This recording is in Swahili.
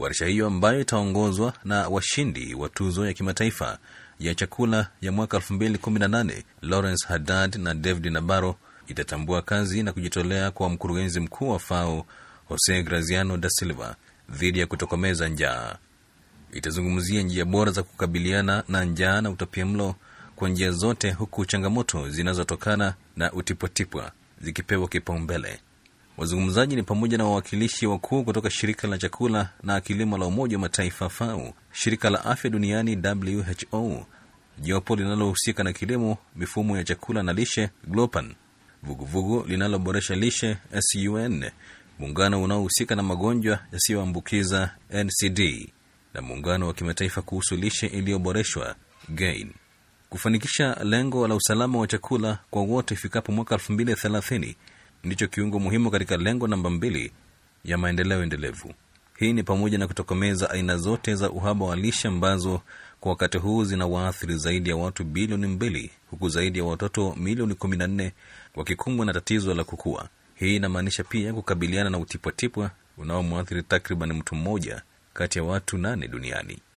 Warsha hiyo ambayo itaongozwa na washindi wa tuzo ya kimataifa ya chakula ya mwaka 2018 Lawrence Haddad na David Nabaro itatambua kazi na kujitolea kwa mkurugenzi mkuu wa FAO Jose Graziano da Silva dhidi ya kutokomeza njaa. Itazungumzia njia bora za kukabiliana na njaa na utapiamlo kwa njia zote, huku changamoto zinazotokana na utipwatipwa zikipewa kipaumbele. Wazungumzaji ni pamoja na wawakilishi wakuu kutoka shirika la chakula na kilimo la Umoja wa Mataifa FAO, shirika la afya duniani WHO, jopo linalohusika na kilimo, mifumo ya chakula na lishe GLOPAN, vuguvugu linaloboresha lishe SUN, muungano unaohusika na magonjwa yasiyoambukiza NCD, na muungano wa kimataifa kuhusu lishe iliyoboreshwa GAIN. Kufanikisha lengo la usalama wa chakula kwa wote ifikapo mwaka 2030 ndicho kiungo muhimu katika lengo namba mbili ya maendeleo endelevu. Hii ni pamoja na kutokomeza aina zote za uhaba wa lishe ambazo kwa wakati huu zina waathiri zaidi ya watu bilioni mbili huku zaidi ya watoto milioni 14 wakikumbwa na tatizo la kukua. Hii inamaanisha pia kukabiliana na utipwatipwa unaomwathiri takriban mtu mmoja kati ya watu nane duniani.